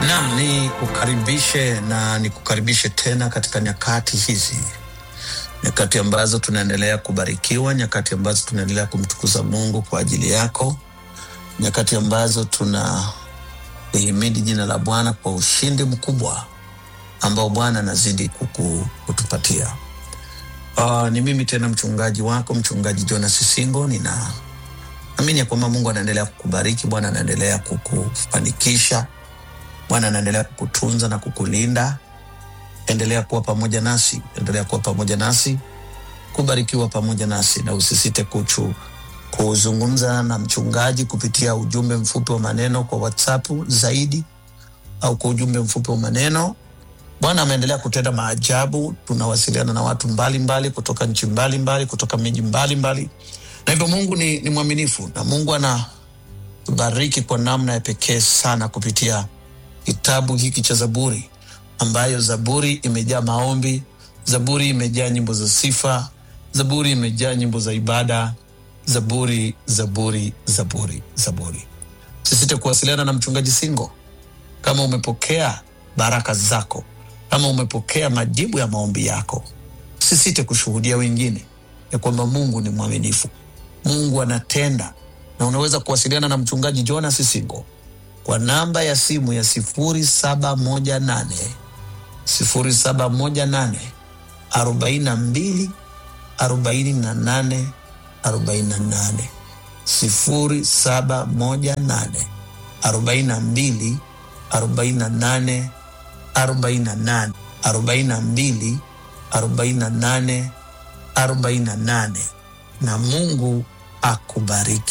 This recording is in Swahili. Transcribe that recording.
Naam, ni kukaribishe na nikukaribishe tena katika nyakati hizi, nyakati ambazo tunaendelea kubarikiwa, nyakati ambazo tunaendelea kumtukuza Mungu kwa ajili yako, nyakati ambazo tuna lihimidi jina la Bwana kwa ushindi mkubwa ambao Bwana anazidi kuku, kutupatia. Uh, ni mimi tena mchungaji wako mchungaji Jonas Singo. Nina amini ya kwamba Mungu anaendelea kukubariki, Bwana anaendelea kukufanikisha, Bwana anaendelea kukutunza na kukulinda. Endelea kuwa pamoja nasi, endelea kuwa pamoja nasi, kubarikiwa pamoja nasi, na usisite kuchu kuzungumza na mchungaji kupitia ujumbe mfupi wa maneno kwa WhatsApp zaidi au kwa ujumbe mfupi wa maneno. Bwana ameendelea kutenda maajabu. Tunawasiliana na watu mbalimbali mbali, kutoka nchi mbalimbali mbali, kutoka miji mbalimbali, na hivyo Mungu ni, ni mwaminifu na Mungu anatubariki kwa namna ya pekee sana kupitia kitabu hiki cha Zaburi, ambayo Zaburi imejaa maombi, Zaburi imejaa nyimbo za sifa, Zaburi imejaa nyimbo za ibada, Zaburi, Zaburi, Zaburi, Zaburi. Sisite kuwasiliana na mchungaji Singo kama umepokea baraka zako, kama umepokea majibu ya maombi yako, sisite kushuhudia wengine ya kwamba Mungu ni mwaminifu, Mungu anatenda, na unaweza kuwasiliana na mchungaji Jonas Singo kwa namba ya simu ya sifuri saba moja nane sifuri saba moja nane arobaini na mbili arobaini na nane arobaini na nane sifuri saba moja nane arobaini na mbili arobaini na nane arobaini na nane arobaini na mbili arobaini na nane arobaini na nane na Mungu akubariki.